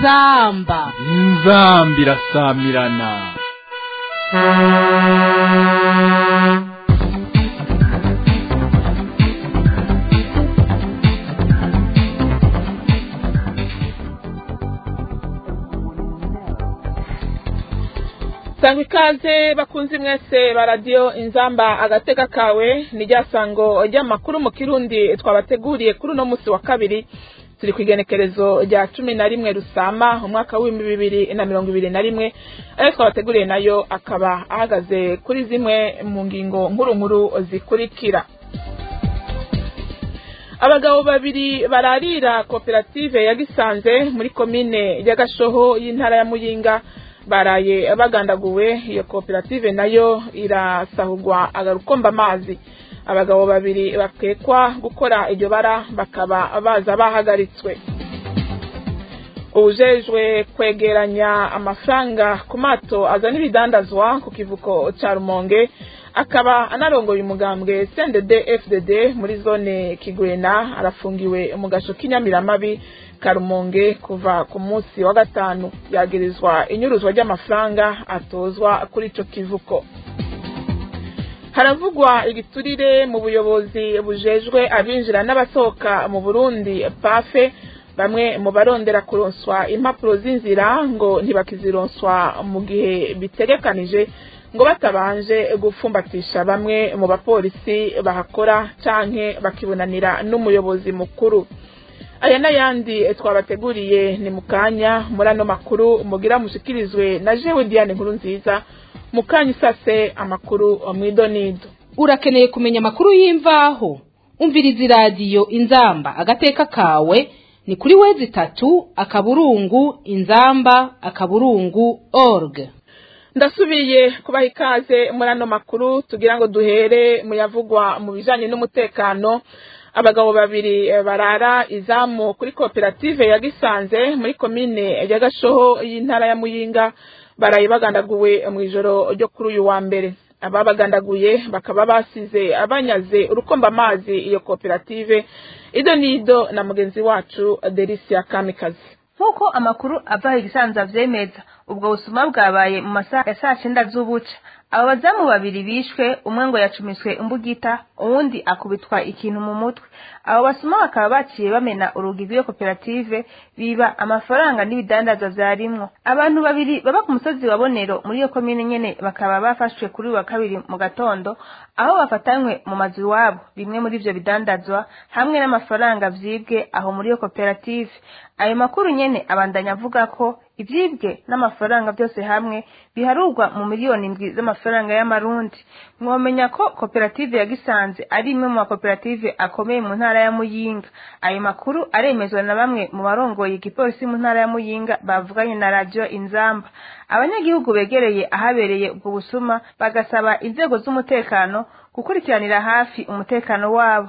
inzamba inzamba irasamirana sanga ikaze bakunze mwese ba radiyo inzamba agateka kawe ni rya sango ry'amakuru mu kirundi twabateguriye kuri uno munsi wa kabiri turi ku igenekerezo rya cumi na rimwe rusama umwaka w'ibihumbi bibiri na mirongo ibiri na rimwe ayo twabateguriye nayo akaba ahagaze kuri zimwe mu ngingo nkuru nkuru zikurikira abagabo babiri bararira koperative ya gisanze muri komine ya gashoho y'intara ya muyinga baraye bagandaguwe iyo koperative nayo irasahurwa agarukomba amazi abagabo babiri bakekwa gukora iryo bara bakaba baza bahagaritswe ubujejwe kwegeranya amafaranga ku mato azana ibidandazwa ku kivuko ca rumonge akaba anarongoye umugambwe cndd fdd muri zone kigwena arafungiwe mu gasho k'inyamiramabi karumonge kuva ku munsi wa gatanu yagirizwa inyuruzwa ry'amafaranga atozwa kuri ico kivuko haravugwa igiturire mu buyobozi bujejwe abinjira n'abasohoka mu burundi pafe bamwe mu barondera kuronswa impapuro z'inzira ngo ntibakizironswa mu gihe bitegekanije ngo batabanje gupfumbatisha bamwe mu bapolisi bahakora canke bakibonanira n'umuyobozi mukuru aya n'ayandi twabateguriye ni mu kanya muri ano makuru mugira mushikirizwe na jewe diane nkuru nziza mu kanya isase amakuru mwidonido urakeneye kumenya amakuru y'imvaho umviriza iradiyo inzamba agateka kawe ni kuri wezi itatu akaburungu inzamba akaburungu org ndasubiye kubaha ikaze muri ano makuru tugira ngo duhere mu yavugwa mu bijanye n'umutekano abagabo babiri barara izamu kuri koperative ya gisanze muri komine ya gashoho y'intara ya muyinga baraye bagandaguwe mu ijoro ryo kuri uyu wa mbere ababagandaguye bakaba basize abanyaze urukomba amazi iyo koperative ido nido na mugenzi wacu delisia kamikazi nk'uko amakuru ava igisanzwe avyemeza ubwo busuma bwabaye mu masaha ya saa cyenda z'ubuca abo bazamu babiri bishwe umwe ngo yacumiswe imbugita uwundi akubitwa ikintu mu mutwe abo basuma bakaba baciye bamena urugi rw'iyo koperative biba amafaranga n'ibidandazwa vyarimwo abantu babiri baba ku musozi wa bonero muri iyo komine nyene bakaba bafashwe kuri uyu wa kabiri mu gatondo aho bafatanywe mu mazu iwabo bimwe muri ivyo bidandazwa hamwe n'amafaranga vyibwe aho muri iyo koperative ayo makuru nyene abandanya avuga ko ivyibwe n'amafaranga byose hamwe biharurwa mu miliyoni indwi z'amafaranga y'amarundi mwomenya ko koperative ya gisanze ari imwe mu makoperative akomeye mu ntara ya muyinga ayo makuru aremezwa na bamwe mu barongoye igipolisi mu ntara ya muyinga bavuganye na radiyo inzamba abanyagihugu begereye ahabereye ubwo busuma bagasaba inzego z'umutekano gukurikiranira hafi umutekano wabo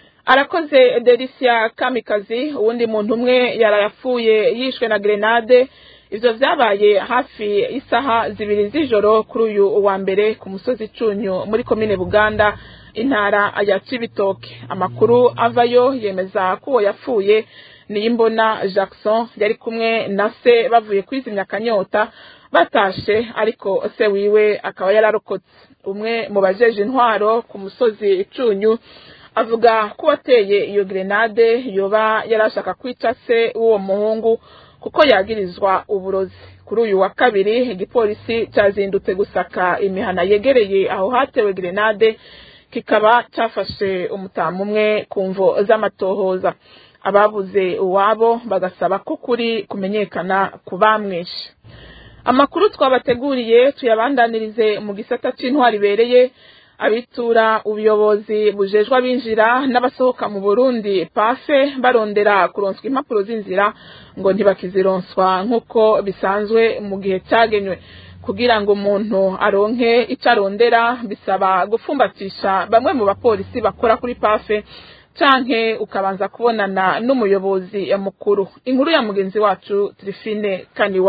arakoze delisia kamikazi uwundi muntu umwe yarayapfuye yishwe na grenade ivyo vyabaye hafi isaha zibiri z'ijoro kuri uyu wa mbere ku musozi cunyu muri komine buganda intara ya cibitoke amakuru avayo yemeza ko uwo yapfuye niyimbona jackson yari kumwe na se bavuye kwizimya akanyota batashe ariko se wiwe akaba yararokotse umwe mu bajeje intwaro ku musozi cunyu avuga ko uwateye iyo grenade yoba yarashaka kwica se w'uwo muhungu kuko yagirizwa uburozi kuri uyu wa kabiri igipolisi cyazindutse gusaka imihana yegereye aho hatewe grenade kikaba cyafashe umutamu umwe ku mvo z'amatohoza ababuze uwabo bagasaba ko kuri kumenyekana ku bamwishe amakuru twabateguriye tuyabandanirize mu gisata c'intwari ibereye abitura ubuyobozi bujejwe abinjira n'abasohoka mu burundi pafe barondera kuronswa impapuro z'inzira ngo ntibakizironswa nk'uko bisanzwe mu gihe cyagenywe kugira ngo umuntu aronke icyo arondera bisaba gupfumbatisha bamwe mu bapolisi bakora kuri pafe canke ukabanza kubonana n'umuyobozi mukuru inkuru ya mugenzi wacu Trifine Kaniwabo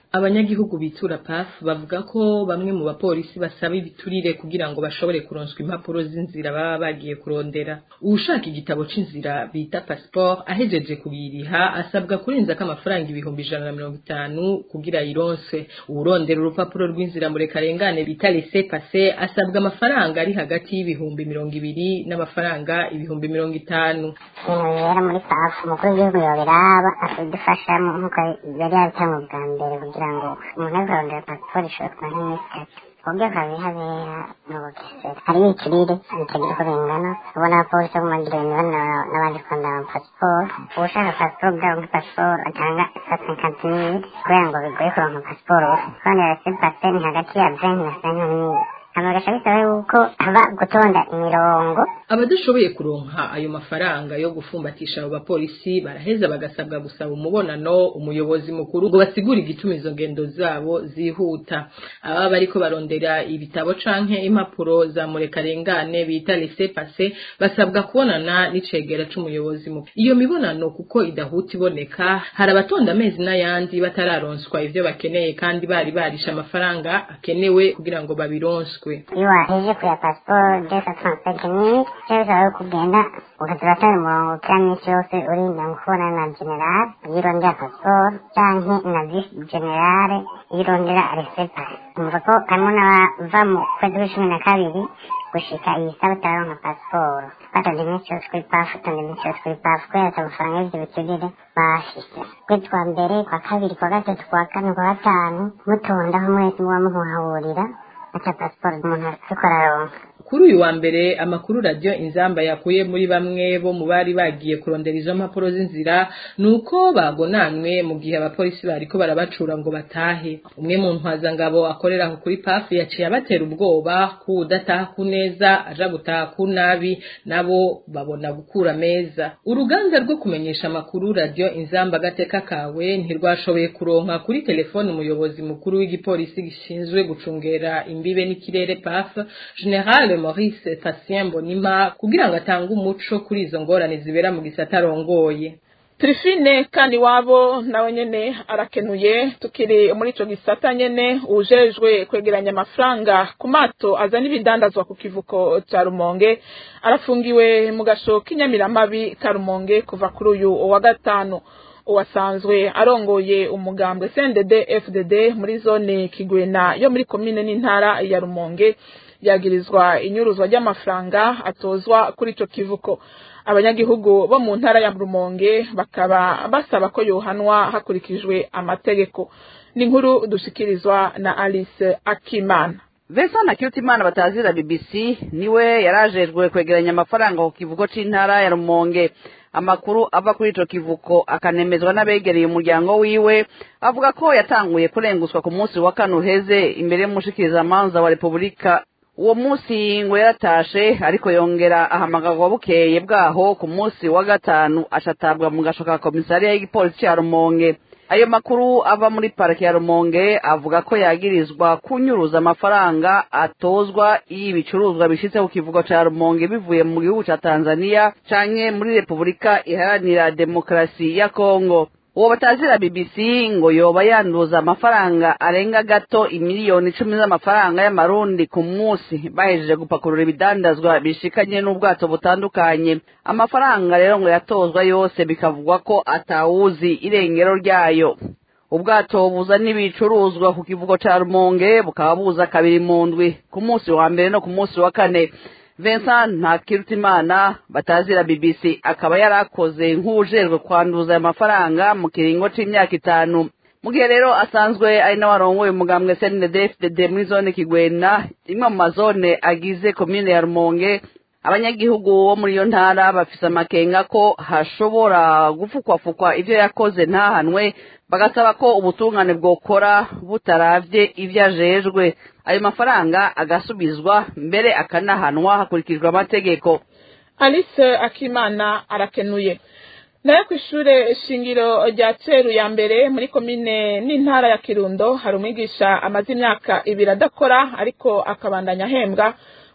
abanyagihugu bitura PAF bavuga ko bamwe mu bapolisi basaba ibiturire kugira ngo bashobore kuronswa impapuro z'inzira baba bagiye kurondera uwushaka igitabo c'inzira bita passport ahejeje kubiriha asabwa kurenzako amafaranga ibihumbi ijana na mirongo itanu kugira yironse uwurondera urupapuro rw'inzira murekarengane bita laissez passer asabwa amafaranga ari hagati y'ibihumbi mirongo ibiri n'amafaranga ibihumbi mirongo itanu ibintu bibera muri pafu umukuru w'igihugu yobiraba akadufashamo nk'uko yari yabitanga ubwa mbere kugira ngo umuntu aze kurondera pasiporo ishobora kumara nk'iminsi itatu uburyo akabihabera ni ubugesera hariho ikirere bitagira uko bingana ubona abapolisi bo kumagira ibintu n'abandi kwandara pasiporo ushaka pasiporo bwabo nka pasiporo atanga sa cinquante mille kubera ngo bigoye kuronka pasiporo kandi rese pase ni hagati ya venti na cinquante mille amagasha bisaba yuko haba gutonda imirongo abadashoboye kuronka ayo mafaranga yo gufumbatisha abo bapolisi baraheza bagasabwa gusaba umubonano umuyobozi mukuru ngo basigure igituma izo ngendo zabo zihuta ababa bariko barondera ibitabo canke impapuro za murekarengane bita laissez passer basabwa kubonana n'icegera c'umuyobozi mukuru iyo mibonano kuko idahuta iboneka hari abatonda amezi n'ayandi batararonswa ivyo bakeneye kandi bari barisha amafaranga akenewe kugira ngo babironswe iyo waheje kuya pasiporo desa taransiferi mille cyo bisaba yuko ugenda ukaza uratanga umurongo kira minsi yose urinda ngo kubona na generale iyo urondera pasiporo canke na visi generale iyo urondera resepasi umva ko harimo n'abava mu kwezi kw'icumi na kabiri gushika iyi saba utaronka pasiporo batonda iminsi yose kuri pafu utonda iminsi yose kuri pafu kubera ata amafaranga y'ivyo biturire bashise kwezi kwa mbere kwa kabiri kwa gatatu kwa kane kwa gatanu mutondaho mwese muba muhahurira ata pasiporo umuntu ariko araronka kuri uyu wa mbere amakuru radio inzamba yakuye muri bamwe bo mu bari bagiye kurondera izo mpapuro z'inzira nuko bagonanwe mu gihe abapolisi bariko barabacura ngo batahe umwe mu ntwazangabo akorera aho kuri pafu yaciye abatera ubwoba ko udataha ku neza aja gutaha ku nabi nabo babona gukura meza uruganda rwo kumenyesha amakuru radio inzamba gateka kawe ntirwashoboye kuronka kuri telefone umuyobozi mukuru w'igipolisi gishinzwe gucungera imbibe n'ikirere paf general Maurice Tatien Mbonima kugira ngo atange umuco kuri izo ngorane zibera mu gisata arongoye Trifine kandi wabo nawe nyene arakenuye tukiri muri ico gisata nyene ujejwe kwegeranya amafaranga ku mato azana ibidandazwa ku kivuko ca Rumonge arafungiwe mu gasho k'inyamiramabi ka Rumonge kuva kuri uyu wa gatanu uwasanzwe arongoye umugambwe CNDD FDD muri zone Kigwena yo muri komine n'intara ya Rumonge yagirizwa inyuruzwa ry'amafaranga atozwa kuri ico kivuko abanyagihugu bo mu ntara ya Rumonge bakaba basaba ko yohanwa hakurikijwe amategeko ni inkuru dushikirizwa na Alice Akimana Vincent Nakirutimana batazira BBC niwe yarajejwe kwegeranya amafaranga ku kivuko c'intara ya Rumonge amakuru ava kuri ico kivuko akanemezwa n'abegereye umuryango wiwe avuga ko yatanguye kurenguswa ku munsi wa kane uheze imbere y'umushikirizamanza wa Repubulika uwo munsi ngo yaratashe ariko yongera ahamagarwa bukeye bwaho ku munsi wa gatanu ashatabwa mu gasho ka komisariya y'igipolisi ca Rumonge ayo makuru ava muri parike ya Rumonge avuga ko yagirizwa kunyuruza amafaranga atozwa iyo ibicuruzwa bishitse ku kivugo ca Rumonge bivuye mu gihugu ca Tanzania canke muri Repubulika iharanira demokarasi ya Kongo uwo batazira BBC ngo yoba yanduza amafaranga arenga gato imiliyoni icumi z'amafaranga y'amarundi ku munsi bahejeje gupakurura ibidandazwa bishikanye n'ubwato butandukanye amafaranga rero ngo yatozwa yose bikavugwa ko atawuzi irengero ryayo ubwato buzana ibicuruzwa ku kivugo ca Rumonge bukaba buza kabiri mu ndwi ku munsi wa mbere no ku munsi wa kane Vincent Ntakirutimana batazira BBC akaba yarakoze nk'ujejwe kwanduza aya mafaranga mu kiringo c'imyaka itanu mu gihe rero asanzwe ari nawe arongoye umugambwe CNDD-FDD muri zone Kigwena imwe mu mazone agize komine ya Rumonge abanyagihugu bo muri iyo ntara bafise amakenga ko hashobora gufukwafukwa ivyo yakoze ntahanwe bagasaba ko ubutungane bwokora butaravye ivyo ajejwe ayo mafaranga agasubizwa mbere akanahanwa hakurikijwe amategeko Alice Akimana arakenuye nayo ku ishure shingiro rya Ceru ya mbere muri komine n'intara ya Kirundo hari umwigisha amaze imyaka ibiri adakora ariko akabandanya ahembwa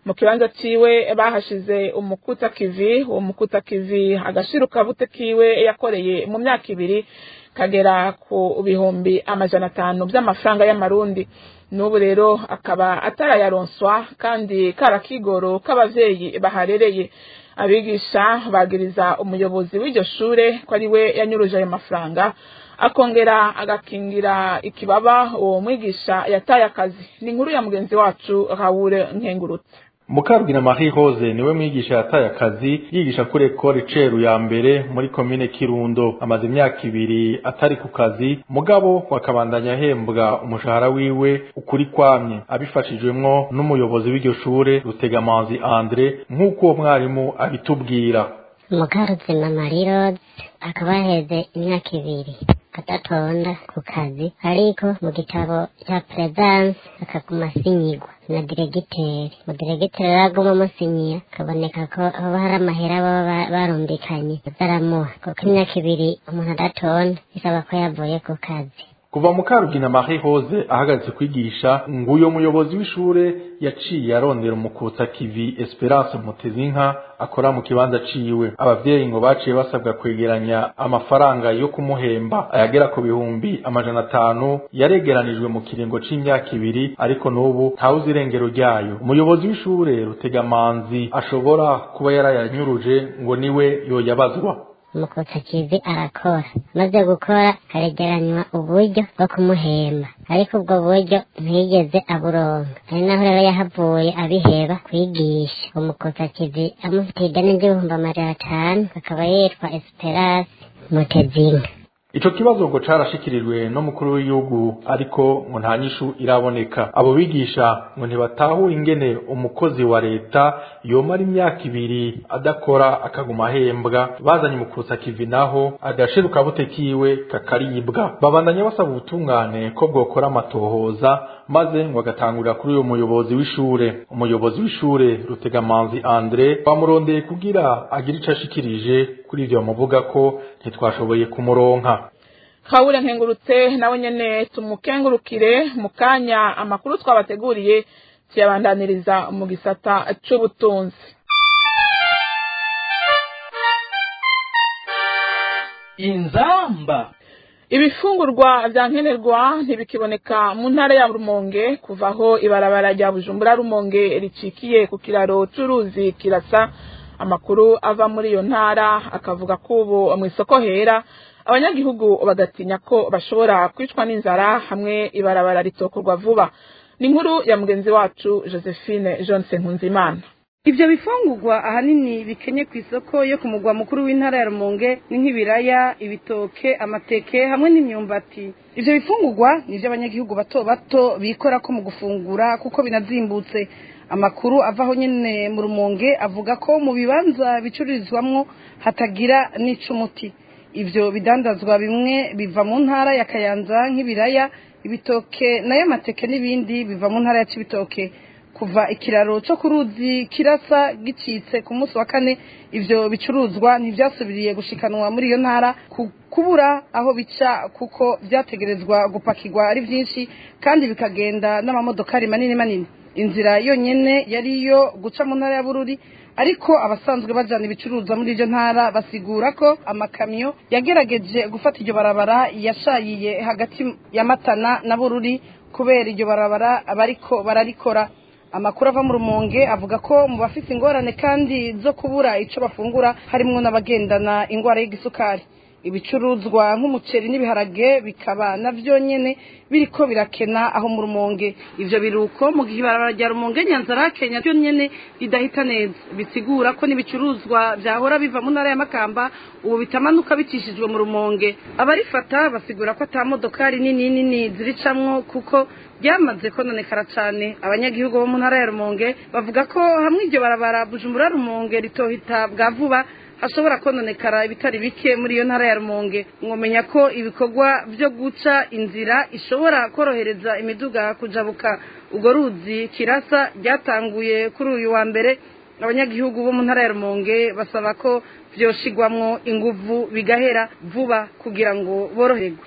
mu kibanza ciwe bahashize umukuta kivi uwo mukuta kivi agashiruka bute kiwe yakoreye mu myaka ibiri kagera ku bihumbi amajana atanu by'amafaranga y'amarundi n'ubu rero akaba atarayaronswa kandi karakigoro k'abavyeyi baharereye abigisha bagiriza umuyobozi w'iryo shure ko ari we yanyuruje ayo mafaranga akongera agakingira ikibaba uwo mwigisha yataye akazi ni inkuru ya mugenzi wacu Raoul Nkengurutse Mukabwira Marie Rose niwe mwigisha yataye akazi yigisha kuri ekole ceru ya mbere muri komine Kirundo amaze imyaka ibiri atari ku kazi mugabo wakabandanya ahembwa umushahara wiwe ukuri kwamye abifashijwemwo n'umuyobozi w'iryo shure Rutegamanzi Andre nk'uko uwo mwarimu abitubwira mukaruzima Marie Rose akaba aheze imyaka ibiri adatonda ku kazi ariko mu gitabo cya presence akaguma asinyigwa na diregiteri mu diregiteri rero aguma amusinyiye akaboneka ko haba hari amahera baba barumvikanye baramuha kuko imyaka ibiri umuntu adatonda bisaba ko yavuye ku kazi kuva mu karugina Marie Rose ahagaze kwigisha nguyo muyobozi w'ishure yaciye arondera umukutsa kivi Esperance Mutezinka akora mu kibanza ciwe abavyeyi ngo baciye basabwa kwegeranya amafaranga yo kumuhemba ayagera ku bihumbi amajana atanu yaregeranijwe mu kiringo c'imyaka ibiri ariko n'ubu ntawuzi irengero ryayo umuyobozi w'ishure Rutegamanzi ashobora kuba yarayanyuruje ngo niwe yoyabazwa umukotsa kivi arakora maze gukora haregeranywa uburyo bwo kumuhemba ariko ubwo buryo ntiyigeze aburonka ari naho rero yahavuye abiheba kwigisha umukotsa kivi amufitiye ideni ry'ibihumbi amajana atanu akaba yitwa esperance mutezinka Ico kibazo ngo carashikirijwe no mukuru w'igihugu ariko ngo nta nyishu iraboneka abo bigisha ngo ntibatahura ingene umukozi wa leta yomara imyaka ibiri adakora akaguma ahembwa bazanye umukutsa kivi naho agashiruka bute kiwe kakaribwa babandanya basaba ubutungane ko bwokora amatohoza maze ngo agatangurira kuri uyo muyobozi w'ishure umuyobozi w'ishure Rutegamanzi Andre bamurondeye kugira agire ico ashikirije kuri ivyo bamuvuga ko ntitwashoboye kumuronka Kawure nkengurutse nawe nyene tumukengurukire mu kanya amakuru twabateguriye tuyabandaniriza mu gisata c'ubutunzi inzamba ibifungurwa vya nkenerwa ntibikiboneka mu ntara ya Rumonge kuva aho ibarabara rya Bujumbura Rumonge ricikiye ku kiraro c'uruzi kirasa amakuru ava muri iyo ntara akavuga ko ubu mu isoko hera abanyagihugu bagatinya ko bashobora kwicwa n'inzara hamwe ibarabara ritokorwa vuba ni inkuru ya mugenzi wacu Josephine Johnson Nkunzimana Ivyo bifungurwa ahanini bikenye ku isoko yo ku mugwa mukuru w'intara ya Rumonge ni nk'ibiraya, ibitoke, amateke hamwe n'imyumbati. Ivyo bifungurwa nivyo abanyagihugu bato bato bikora ko mu gufungura kuko binazimbutse. Amakuru avaho nyene mu Rumonge avuga ko mu bibanza bicururizwamwo hatagira n'icumuti. Ivyo bidandazwa bimwe biva mu ntara ya Kayanza nk'ibiraya, ibitoke nayo amateke n'ibindi biva mu ntara ya Cibitoke. kuva ikiraro cyo ku ruzi kirasa gicitse ku munsi wa kane ivyo bicuruzwa ntivyasubiriye gushikanwa muri iyo ntara kubura aho bica kuko vyategerezwa gupakirwa ari vyinshi kandi bikagenda n'amamodokari manini manini inzira yonyene yari iyo guca mu ntara ya bururi ariko abasanzwe bajana ibicuruzwa muri iryo ntara basigura ko amakamyo yagerageje gufata iryo barabara yashayiye hagati ya matana na bururi kubera iryo barabara bariko bararikora amakuru ava mu rumonge avuga ko mu bafite ingorane kandi zo kubura icyo bafungura harimwo n'abagendana indwara y'igisukari ibicuruzwa nk'umuceri n'ibiharage bikaba navyo nyene biriko birakena aho mu rumonge ivyo biruko mu gihe ibarabara rya rumonge nyanzara kenya ryo nyene ridahita neza bisigura ko n'ibicuruzwa vyahora biva mu ntara ya makamba ubu bitamanuka bicishijwe mu rumonge abarifata basigura ko ata modokari nini nini ziricamwo kuko byamaze kononekara cyane abanyagihugu bo mu ntara ya rumonge bavuga ko hamwe iryo barabara bujumbura rumonge ritohita bwa vuba hashobora kononekara ibitari bike muri iyo ntara ya rumonge mwomenya ko ibikorwa byo guca inzira ishobora korohereza imiduga kujabuka urwo ruzi kirasa ryatanguye kuri uyu wa mbere abanyagihugu bo mu ntara ya rumonge basaba ko vyoshigwamwo inguvu bigahera vuba kugira ngo boroherwe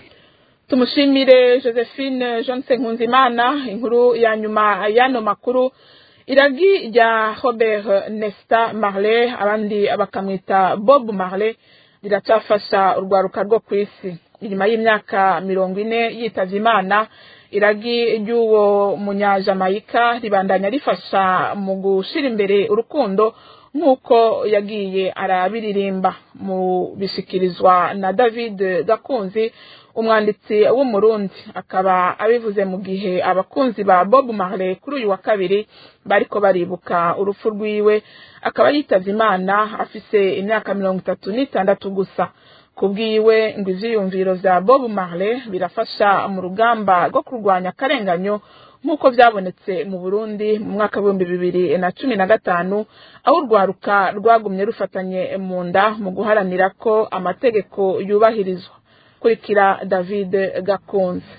tumushimire josephine johnson nkunzimana inkuru ya nyuma y'ano makuru iragi rya robert nesta marley abandi bakamwita bob marley riracafasha urwaruka rwo ku isi inyuma y'imyaka mirongo ine yitavye imana iragi ry'uwo munyajamayika ribandanya rifasha mu gushira imbere urukundo nk'uko yagiye arabiririmba mu bishikirizwa na david gakunzi umwanditsi w'umurundi akaba abivuze mu gihe abakunzi ba bob marley kuri uyu wa kabiri bariko baribuka urupfu rwiwe akaba yitavye imana afise imyaka mirongo itatu n'itandatu gusa kubwiwe ngo ivyiyumviro vya bob marley birafasha mu rugamba rwo kurwanya akarenganyo nk'uko byabonetse mu burundi mu mwaka w'ibihumbi bibiri na cumi na gatanu aho urwaruka rwagumye rufatanye mu nda mu guharanira ko amategeko yubahirizwa kurikira david gakunze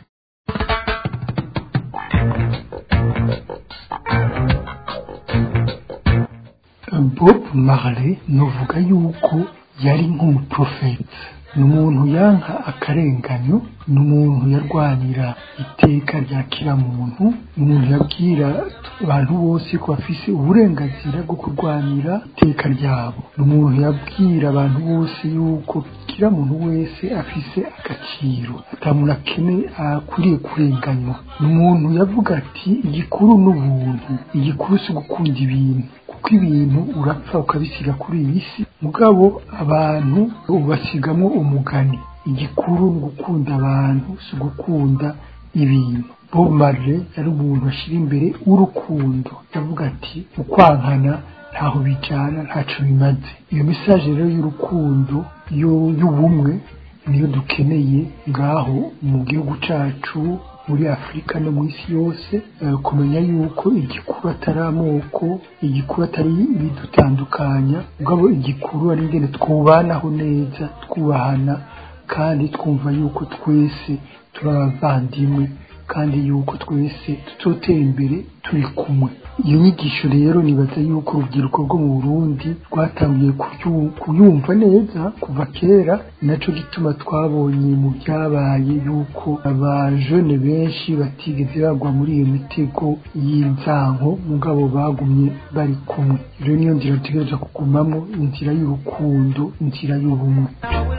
bob marley nuvuga yuko yari nk'umuprofeti ni umuntu yanka akarenganyo ni umuntu yarwanira iteka rya kiramuntu ni umuntu yabwira abantu bose ko bafise uburenganzira bwo kurwanira iteka ryabo ni umuntu yabwira abantu bose yuko kiramuntu wese afise agaciro atamuntu akene akwiriye kurenganywa ni umuntu yavuga ati igikuru n'ubuntu igikuru si ugukunda ibintu kuko ibintu urapfa ukabisiga kuri iyi si mugabo abantu ubasigamwo umugani igikuru ni ugukunda abantu si ugukunda ibintu bob marley yari umuntu ashyira imbere urukundo yavuga ati ukwankana ntaho bijyana ntacyo bimaze iyo mesaje rero y'urukundo y'ubumwe niyo dukeneye ngaho mu gihugu cyacu muri afurika no mu isi yose kumenya yuko igikuru atari amoko igikuru atari ibidutandukanya ubwo igikuru ari ingene twubanaho neza twubahana kandi twumva yuko twese turi abavandimwe kandi yuko twese tutotera imbere turi kumwe iyo nyigisho rero nibaza yuko urubyiruko rwo mu burundi rwatangiye kuyumva neza kuva kera nacyo gituma twabonye mu byabaye yuko abajene benshi batigeze bagwa muri iyo mitego y'inzanko mugabo bagumye bari kumwe rero niyo nzira dutegereje kugumamo inzira y'urukundo inzira y'ubumwe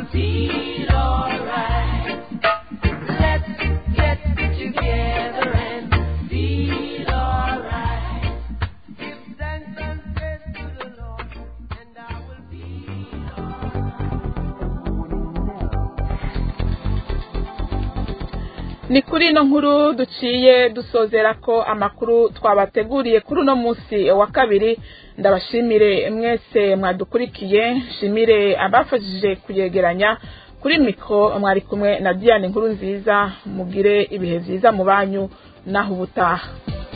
ni kuri ino nkuru duciye dusozera ko amakuru twabateguriye kuri uno munsi wa kabiri ndabashimire mwese mwadukurikiye shimire abafashije kuyegeranya kuri mikoro mwari kumwe na diane nkuru nziza mugire ibihe byiza mu banyu naho ubutaha